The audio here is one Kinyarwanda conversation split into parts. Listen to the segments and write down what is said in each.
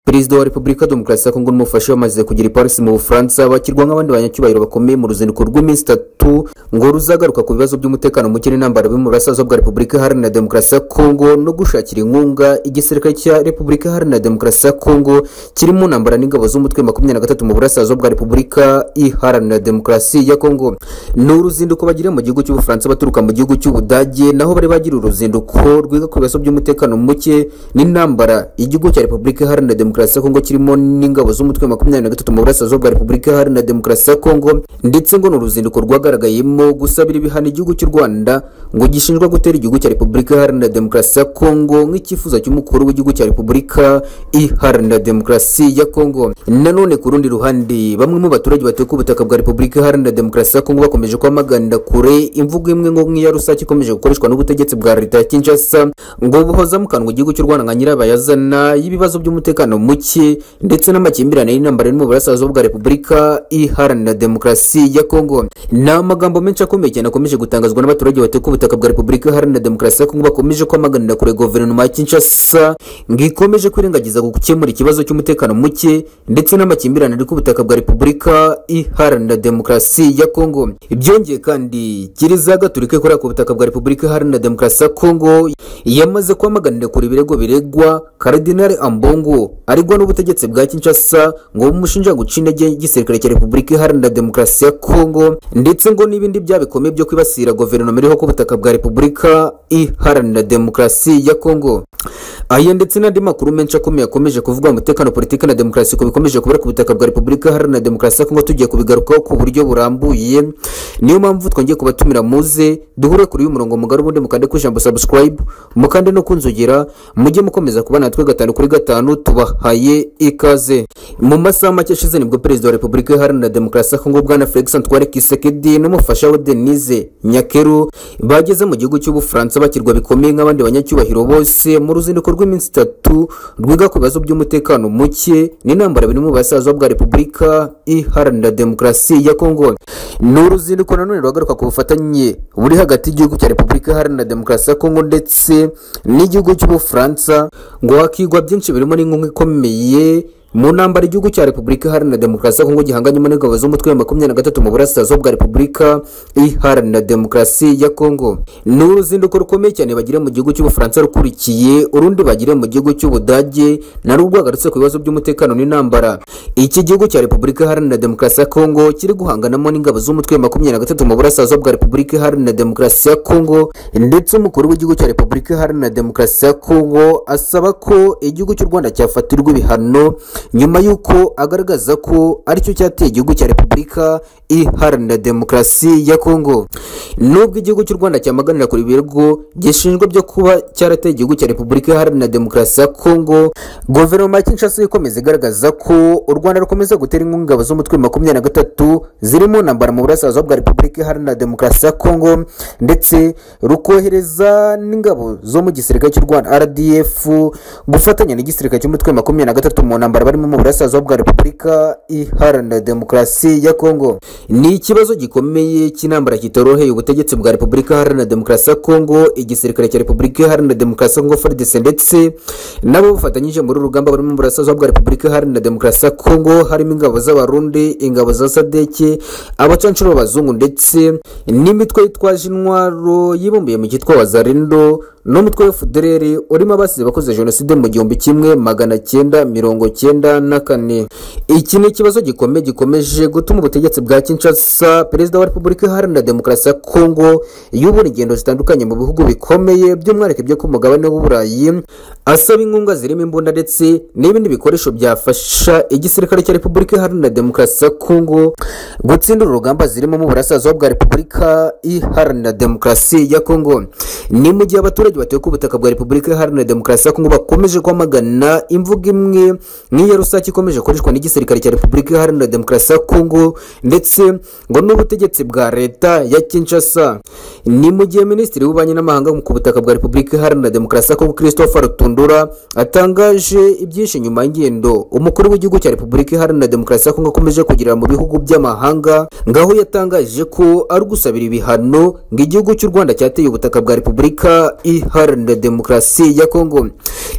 perezida wa repubulika demokarasi ya kongo n'umufasha bamaze kugera i paris mu bufaransa bakirwa nk'abandi banyacyubahiro bakomeye mu ruzinduko rw'iminsi itatu ngo ruzagaruka ku bibazo by'umutekano muke n'intambara biri mu burasirazuba bwa repubulika iharanira demokarasi ya kongo no gushakira inkunga igisirikare cya repubulika iharanira demokarasi ya kongo kiri mu ntambara n'ingabo z'umutwe makumyabiri na gatatu mu burasirazuba bwa repubulika iharanira demokarasi ya kongo ni uruzinduko bagiriye mu gihugu cy'ubufaransa baturuka mu gihugu cy'ubudage naho bari bagiriye uruzinduko rwiga ku bibazo by'umutekano muke n'intambara igihugu cya repubulika iharanira demokarasi ya kongo kirimo n'ingabo z'umutwe makumyabiri na gatatu mu burasirazuba bwa repubulika iharanira demokarasi ya kongo ndetse ngo ni uruzinduko rwagaragayemo gusabira ibihano igihugu cy'u rwanda ngo gishinjwa gutera igihugu cya repubulika iharanira demokarasi ya kongo nk'icyifuzo cy'umukuru w'igihugu cya repubulika iharanira demokarasi ya kongo nanone ku rundi ruhande bamwe mu baturage batuye ku butaka bwa repubulika iharanira demokarasi ya kongo bakomeje kwamaganira kure imvugo imwe ngo nk'iya rusake ikomeje gukoreshwa n'ubutegetsi bwa leta ya kinshasa ngo buhoza mu kanwa igihugu cy'u rwanda nka nyirabayazana y'ibibazo by'umutekano muke ndetse n'amakimbirane y'intambara iri mu burasirazuba bwa repubulika iharanira demokarasi ya kongo ni amagambo menshi akomeye cyane akomeje gutangazwa n'abaturage batuye ku butaka bwa repubulika iharanira demokarasi ya kongo bakomeje kwamaganira kure guverinoma ya kinshasa ngo ikomeje kwirengagiza gukemura ikibazo cy'umutekano muke ndetse n'amakimbirane ari ku butaka bwa repubulika iharanira demokarasi ya kongo byongeye kandi kiliziya gaturika ikorera ku butaka bwa repubulika iharanira demokarasi ya kongo yamaze kwamaganira kure ibirego biregwa karidinali ambongo aregwa n'ubutegetsi bwa kinshasa ngo bumushinja guca intege igisirikare cya repubulika iharanira demokarasi ya kongo ndetse ngo n'ibindi byaha bikomeye byo kwibasira guverinoma iriho ku butaka bwa repubulika iharanira demokarasi ya kongo aya ndetse n'andi makuru menshi akomeye akomeje kuvuga umutekano politiki na demokarasi ku bikomeje kubera ku butaka bwa repubulika iharanira demokarasi ya kongo tugiye kubigarukaho ku buryo burambuye niyo mpamvu twongeye kubatumira muze duhure kuri uyu murongo mugari ubundi mukande ku ijambo subscribe mukande no kunzogera mujye mukomeza kuba natwe gatanu kuri gatanu tubahaye ikaze mu masaha make ashize nibwo perezida wa repubulika iharanira demokarasi ya kongo bwana felix antoine kisekedi n'umufasha we denise nyakeru bageze mu gihugu cy'ubufaransa bakirwa bikomeye nk'abandi banyacyubahiro bose mu ruzinduko rw'iminsi itatu rwiga ku bibazo by'umutekano muke n'intambara biri mu burasirazuba bwa repubulika iharanira demokarasi ya kongo ni uruzinduko nanone ruhagaruka ku bufatanye buri hagati y'igihugu cya repubulika iharanira demokarasi ya kongo ndetse n'igihugu cy'ubufaransa ngo hakigwa byinshi birimo n'inkunga ikomeye mu ntambara igihugu cya repubulika iharanira demokarasi ya kongo gihanganyemo n'ingabo z'umutwe wa makumyabiri na gatatu mu burasirazuba bwa repubulika iharanira demokarasi ya kongo ni uruzinduko rukomeye cyane bagiriye mu gihugu cy'ubufaransa rukurikiye urundi bagiriye mu gihugu cy'ubudage narwo rwagarutse ku bibazo by'umutekano n'intambara iki gihugu cya repubulika iharanira demokarasi ya kongo kiri guhanganamo n'ingabo z'umutwe wa makumyabiri na gatatu mu burasirazuba bwa repubulika iharanira demokarasi ya kongo ndetse umukuru w'igihugu cya repubulika iharanira demokarasi ya kongo asaba ko igihugu cy'u rwanda cyafatirwa ibihano nyuma y'uko agaragaza ko aricyo cyateye igihugu cya repubulika iharanira demokarasi ya kongo nubwo igihugu cy'u rwanda cyamaganira kuri ibirego gishinjwa byo kuba cyarateye igihugu cya repubulika iharanira demokarasi ya kongo guverinoma ya kinshasa ikomeza igaragaza ko u rwanda rukomeza gutera inkunga ingabo z'umutwe makumyabiri na gatatu zirimo ntambara mu burasirazuba bwa repubulika iharanira demokarasi ya kongo ndetse rukohereza n'ingabo zo mu gisirikare cy'u rwanda rdf gufatanya n'igisirikare cy'umutwe makumyabiri na gatatu mu ntambara barimo mu burasirazuba bwa repubulika iharanira demokarasi ya kongo ni ikibazo gikomeye cy'intambara kitoroheye ubutegetsi bwa repubulika iharanira demokarasi ya kongo igisirikare cya repubulika iharanira demokarasi ya kongo frdc ndetse nabo bafatanyije muri uru rugamba barimo mu burasirazuba bwa repubulika iharanira demokarasi ya kongo harimo ingabo z'abarundi ingabo za sadeke abacancuro b'abazungu ndetse n'imitwe yitwaje intwaro yibumbiye mu cyitwa wazarindo n'umutwe wa fudereri urimo abasize bakoze jenoside mu gihumbi kimwe magana cyenda mirongo cyenda na kane iki ni ikibazo gikomeye gikomeje gutuma ubutegetsi bwa kinshasa perezida wa repubulika iharanira demokarasi ya kongo yubura ingendo zitandukanye mu bihugu bikomeye by'umwihariko byo ku mugabane w'uburayi asaba inkunga zirimo imbunda ndetse n'ibindi bikoresho byafasha igisirikare cya repubulika iharanira demokarasi ya kongo gutsindira urugamba zirimo mu burasirazuba bwa repubulika iharanira demokarasi ya kongo ni mu gihe abaturage abaturage batuye ku butaka bwa repubulika iharanira demokarasi ya kongo bakomeje kwamagana imvugo imwe nk'iya rusake ikomeje gukoreshwa n'igisirikare cya repubulika iharanira demokarasi ya kongo ndetse ngo n'ubutegetsi bwa leta ya kinshasa ni mu gihe minisitiri w'ububanyi n'amahanga ku butaka bwa repubulika iharanira demokarasi ya kongo christopher rutundura atangaje ibyinshi nyuma y'ingendo umukuru w'igihugu cya repubulika iharanira demokarasi ya kongo akomeje kugirira mu bihugu by'amahanga ngaho yatangaje ko ari gusabira ibihano ngo igihugu cy'u rwanda cyateye ubutaka bwa repubulika i iharanira demokarasi ya kongo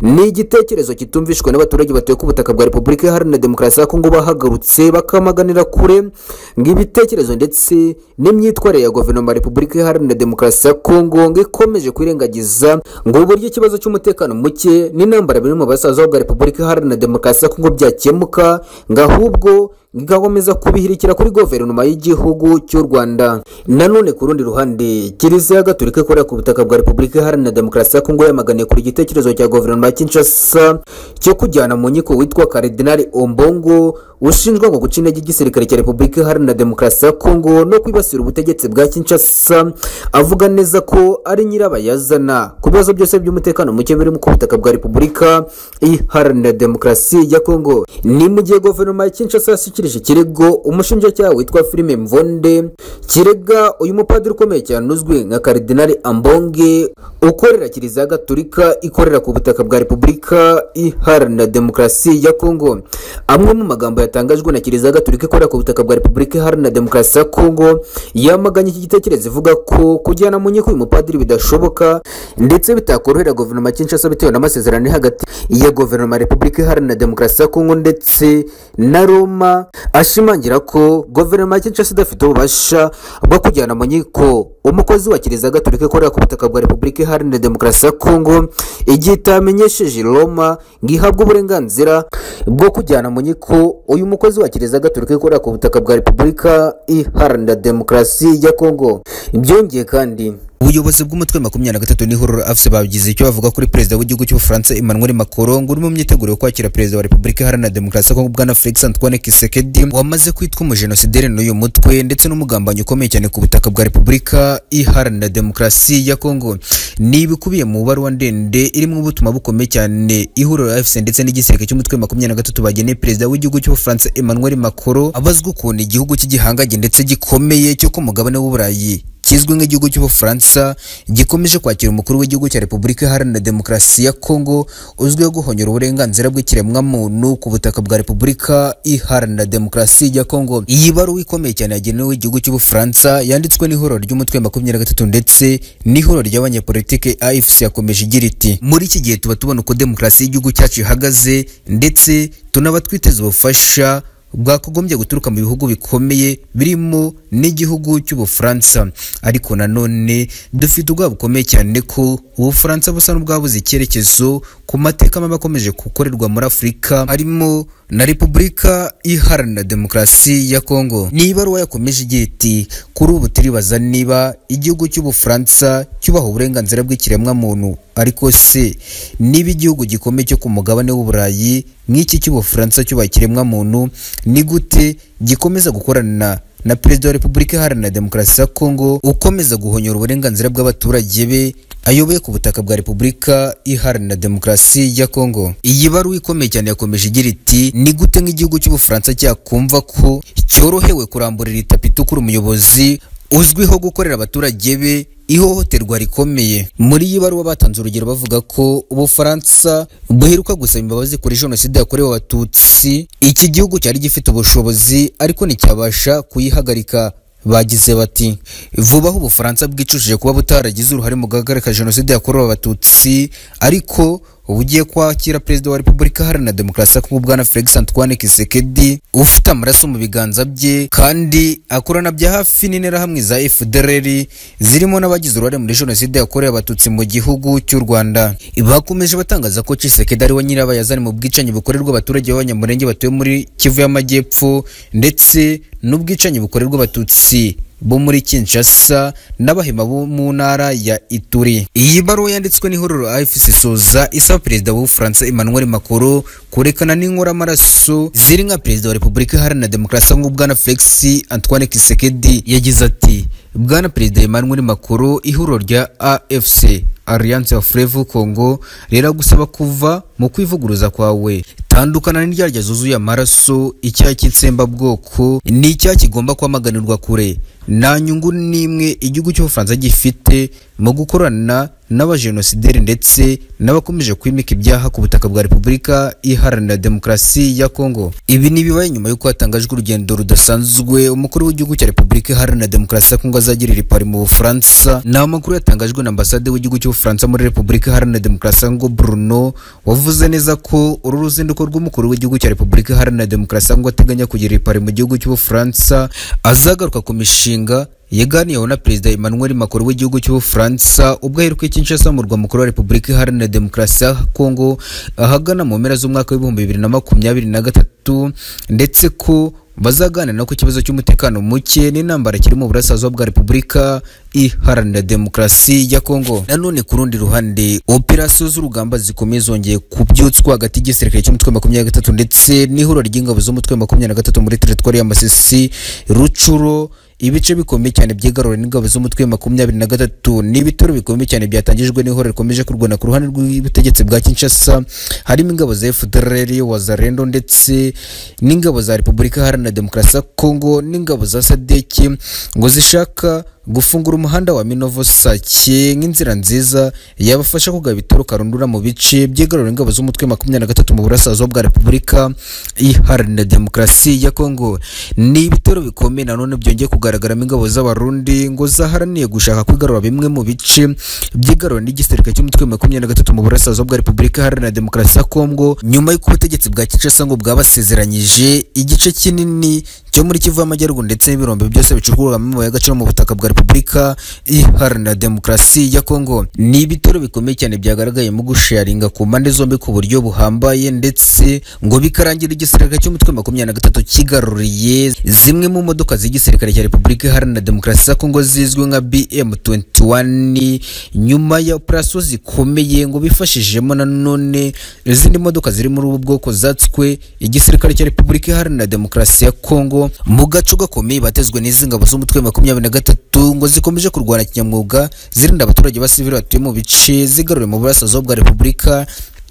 ni igitekerezo kitumvishwe n'abaturage batuye ku butaka bwa repubulika iharanira demokarasi ya kongo bahagarutse bakamaganira kure ngo ibitekerezo ndetse n'imyitwarire ya guverinoma ya repubulika iharanira demokarasi ya kongo ngo ikomeje kwirengagiza ngo uburyo ikibazo cy'umutekano muke n'intambara biri mu basaza bwa repubulika iharanira demokarasi ya kongo byakemuka ngo ahubwo igakomeza kubihirikira kuri guverinoma y'igihugu cy'u rwanda nanone ku rundi ruhande kiliziya gatolika ikorera ku butaka bwa repubulika iharanira demokarasi ya kongo yamaganiye kuri igitekerezo cya guverinoma ya kinshasa cyo kujyana mu nkiko witwa karidinali ombongo ushinjwa ngo guca intege igisirikare cya repubulika iharanira demokarasi ya kongo no kwibasira ubutegetsi bwa kinshasa avuga neza ko ari nyirabayazana ku bibazo byose by'umutekano muke biri ku butaka bwa repubulika iharanira demokarasi ya kongo ni mu gihe guverinoma ya kinshasa yashyikirije ikirego umushinjacyaha witwa filime mvonde kirega uyu mupadiri ukomeye cyane uzwi nka karidinali ambonge ukorera kiliziya gatolika ikorera ku butaka bwa repubulika iharanira demokarasi ya kongo amwe mu magambo yatangajwe na kiliziya gatolika ikorera ku butaka bwa repubulika iharanira demokarasi ya kongo yamaganye iki gitekerezo ivuga ko kujyana mu nkiko uyu mupadiri bidashoboka ndetse bitakorohera guverinoma ya kinshasa bitewe n'amasezerano ari hagati ya guverinoma ya repubulika iharanira demokarasi ya kongo ndetse na roma ashimangira ko guverinoma ya kinshasa idafite ububasha bwo kujyana mu nkiko umukozi wa kiliziya gatolika ikorera ku butaka bwa repubulika iharanira demokarasi ya kongo igihe itamenyesheje roma ngo ihabwe uburenganzira bwo kujyana mu nkiko uyu mukozi wa kiliziya gatolika ikorera ku butaka bwa repubulika iharanira demokarasi ya kongo byongeye kandi ubuyobozi bw'umutwe makumyabiri na gatatu n'ihurura afuse bagize icyo bavuga kuri perezida w'igihugu cy'ubufaransa emmanuel macron ngo uri mu myiteguro yo kwakira perezida wa repubulika iharanira demokarasi kongo bwana felix antoine kisekedi wamaze kwitwa umujenosideri n'uyu mutwe ndetse n'umugambanyi ukomeye cyane ku butaka bwa repubulika iharanira demokarasi ya kongo ni ibikubiye mu baruwa ndende irimo ubutumwa bukomeye cyane ihuriro afuse ndetse n'igisirikare cy'umutwe makumyabiri na gatatu bageneye perezida w'igihugu cy'ubufaransa emmanuel macron abazwa ukuntu igihugu cy'igihangange ndetse gikomeye cyo ku mugabane w'uburayi kizwi nk'igihugu cy'ubufaransa gikomeje kwakira umukuru w'igihugu cya repubulika iharanira demokarasi ya kongo uzwiho guhonyora uburenganzira bw'ikiremwamuntu ku butaka bwa repubulika iharanira demokarasi ya kongo iyi baruwa ikomeye cyane yagenewe igihugu cy'ubufaransa yanditswe n'ihuriro ry'umutwe wa makumyabiri na gatatu ndetse n'ihuriro ry'abanyepolitike afc yakomeje igira iti muri iki gihe tuba tubona uko demokarasi y'igihugu cyacu ihagaze ndetse tunaba twiteze ubufasha bwakogombye guturuka mu bihugu bikomeye birimo n'igihugu cy'ubufaransa ariko nanone dufite ubwoba bukomeye cyane ko ubufaransa busa n'ubwabuze icyerekezo ku mateka mabi akomeje gukorerwa muri afurika harimo na repubulika iharanira demokarasi ya kongo ni ibaruwa yakomeje igira iti kuri ubu turibaza niba igihugu cy'ubufaransa cyubaha uburenganzira bw'ikiremwamuntu ariko se niba igihugu gikomeye cyo ku mugabane w'uburayi nk'iki cy'ubufaransa cyubaha ikiremwamuntu ni gute gikomeza gukorana na perezida wa repubulika iharanira demokarasi ya kongo ukomeza guhonyora uburenganzira bw'abaturage be ayoboye ku butaka bwa repubulika iharanira demokarasi ya kongo iyi baruwa ikomeye cyane yakomeje igira iti ni gute nk'igihugu cy'ubufaransa cyakumva ko cyorohewe kuramburira itapi itukura umuyobozi uzwiho gukorera abaturage be ihohoterwa rikomeye muri iyi baruwa batanze urugero bavuga ko ubufaransa buheruka gusaba imbabazi kuri jenoside yakorewe abatutsi iki gihugu cyari gifite ubushobozi ariko nticyabasha kuyihagarika bagize bati vuba aho ubufaransa bwicujije kuba butaragize uruhare mu guhagarika jenoside yakorewe abatutsi ariko ubugiye kwakira perezida wa repubulika iharanira demokarasi ya kongo bwana felix antoine kisekedi ufite amaraso mu biganza bye kandi akorana bya hafi n'interahamwe za fdrr zirimo n'abagize uruhare muri jenoside yakorewe abatutsi mu gihugu cy'u rwanda bakomeje batangaza ko kisekedi ari we nyirabayazani mu bwicanyi bukorerwa abaturage b'abanyamurenge batuye muri kivu y'amajyepfo ndetse n'ubwicanyi bukorerwa abatutsi bo muri Kinshasa n'abahema bo mu ntara ya Ituri. Iyi baruwa yanditswe n'ihuriro AFC Soza isaba perezida w'Ubufaransa Emmanuel Macron kurekana n'inkora amaraso ziri nka perezida wa Repubulika Iharanira Demokarasi nk'u Bwana Felix Antoine Tshisekedi yagize ati Bwana perezida Emmanuel Macron ihuriro rya AFC Alliance of Frevu Congo riragusaba kuva mu kwivuguruza kwawe tandukana n'indyarya zuzuye amaraso icyaha cy'itsembabwoko ni icyaha kigomba kwamaganirwa kure nta nyungu n'imwe igihugu cy'ubufaransa gifite mu gukorana n'abajenosideri ndetse n'abakomeje kwimika ibyaha ku butaka bwa repubulika iharanira demokarasi ya kongo ibi ni bibaye nyuma y'uko hatangajwe urugendo rudasanzwe umukuru w'igihugu cya repubulika iharanira demokarasi ya kongo azagirira ipari mu bufaransa ni amakuru yatangajwe na ambasade w'igihugu cy'ubufaransa w'ubufaransa muri repubulika iharanira demokarasi ngo bruno wavuze neza ko uru ruzinduko rw'umukuru w'igihugu cya repubulika iharanira demokarasi ngo ateganya kugira ipari mu gihugu cy'ubufaransa azagaruka ku mishinga yaganiyeho na perezida emmanuel macron w'igihugu cy'ubufaransa ubwo aheruka Kinshasa mu murwa mukuru wa repubulika iharanira demokarasi ya kongo ahagana mu mpera z'umwaka w'ibihumbi bibiri na makumyabiri na gatatu ndetse ko bazaganira ku kibazo cy'umutekano muke n'intambara kiri mu burasirazuba bwa repubulika iharanira demokarasi ya kongo nanone ku rundi ruhande operasiyo z'urugamba zikomeye zongeye kubyutswa hagati y'igisirikare cy'umutwe makumyabiri na gatatu ndetse n'ihuriro ry'ingabo z'umutwe makumyabiri na gatatu muri teritwari ya masisi rucuro ibice bikomeye cyane byigarura n'ingabo z'umutwe makumyabiri na gatatu ni ibitero bikomeye cyane byatangijwe n'ihoro rikomeje kurwana ku ruhande rw'ubutegetsi bwa kinshasa harimo ingabo za fdrl wazarendo ndetse n'ingabo za repubulika iharanira demokarasi ya kongo n'ingabo za sadeki ngo zishaka gufungura umuhanda wa minovo sake nk'inzira nziza yabafasha kugaba ibitoro karundura mu bice byigarura ingabo z'umutwe makumyabiri na gatatu mu burasirazuba bwa repubulika iharanira demokarasi ya kongo ni ibitero bikomeye nanone byongeye kugaragaramo ingabo z'abarundi ngo zaharaniye gushaka kwigarura bimwe mu bice byigarura n'igisirikare cy'umutwe makumyabiri na gatatu mu burasirazuba bwa repubulika iharanira demokarasi ya kongo nyuma y'uko ubutegetsi bwa kinshasa ngo bwabasezeranyije igice kinini cyo muri kivu y'amajyaruguru ndetse n'ibirombe byose bicukurwamo amabuye y'agaciro mu butaka bwa repubulika iharanira demokarasi ya kongo ni ibitero bikomeye cyane byagaragaye mu gusharinga ku mpande zombi ku buryo buhambaye ndetse ngo bikarangira igisirikare cy'umutwe makumyabiri na gatatu kigaruriye zimwe mu modoka z'igisirikare cya repubulika iharanira demokarasi ya kongo zizwi nka bm21 nyuma ya operasiyo zikomeye ngo bifashijemo nanone izindi modoka ziri muri ubu bwoko zatswe igisirikare cya repubulika iharanira demokarasi ya kongo mu gace gakomeye batezwe n'izi ngabo z'umutwe makumyabiri na gatatu ngo zikomeje kurwana kinyamwuga zirinda abaturage basivili batuye mu bice zigarure mu burasirazuba bwa repubulika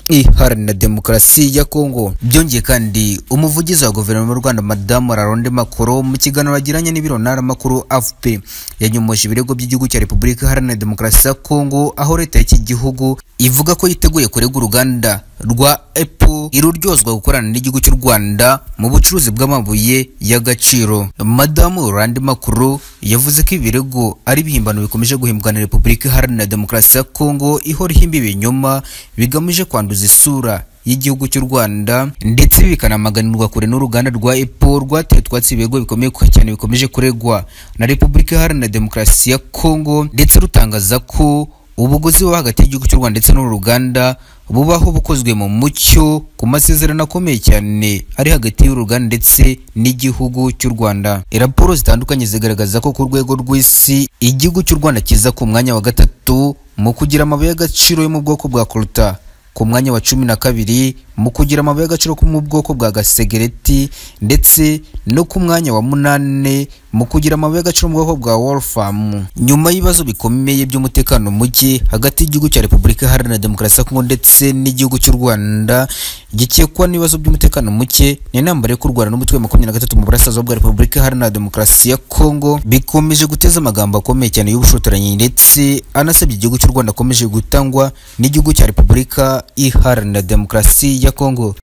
iharanira demokarasi ya kongo byongeye kandi umuvugizi wa guverinoma y'u rwanda madamu raronde makoro mu kiganiro yagiranye n'ibiro ntaramakuru afp yanyomoje ibirego by'igihugu cya repubulika iharanira demokarasi ya kongo aho leta y'iki gihugu ivuga ko yiteguye kurega uruganda rwa apple iruryozwa gukorana n'igihugu cy'u rwanda mu bucuruzi bw'amabuye y'agaciro madamu randi makuru yavuze ko ibirego ari ibihimbano bikomeje guhimbwana repubulika iharanira demokarasi ya kongo ihora ihimba ibinyoma bigamije kwanduza isura y'igihugu cy'u Rwanda ndetse bikanamaganirwa kure n'uruganda rwa EPO rwateye twatsi ibirego bikomeye cyane bikomeje kuregwa na Repubulika Iharanira Demokarasi ya Kongo ndetse rutangaza ko ubuguzi buba hagati y'igihugu cy'u Rwanda ndetse n'uru ruganda bubaho bukozwe mu mucyo ku masezerano akomeye cyane ari hagati y'uruganda ndetse n'igihugu cy'u Rwanda raporo zitandukanye zigaragaza ko ku rwego rw'isi igihugu cy'u Rwanda kiza ku mwanya wa gatatu mu kugira amabuye y'agaciro yo mu bwoko bwa koruta ku mwanya wa cumi na kabiri mu kugira amabuye y'agaciro ko mu bwoko bwa gasegereti ndetse no ku mwanya wa munane mu kugira amabuye y'agaciro mu bwoko bwa wolfamu nyuma y'ibibazo bikomeye by'umutekano muke hagati y'igihugu cya repubulika iharanira demokarasi ya kongo ndetse n'igihugu cy'u rwanda gikekwa n'ibibazo by'umutekano muke n'intambara yo kurwana n'umutwe wa makumyabiri na gatatu mu burasirazuba bwa repubulika iharanira demokarasi ya kongo bikomeje guteza amagambo akomeye cyane y'ubushotoranyi ndetse anasabye igihugu cy'u rwanda akomeje gutangwa n'igihugu cya repubulika iharanira demokarasi ya kongo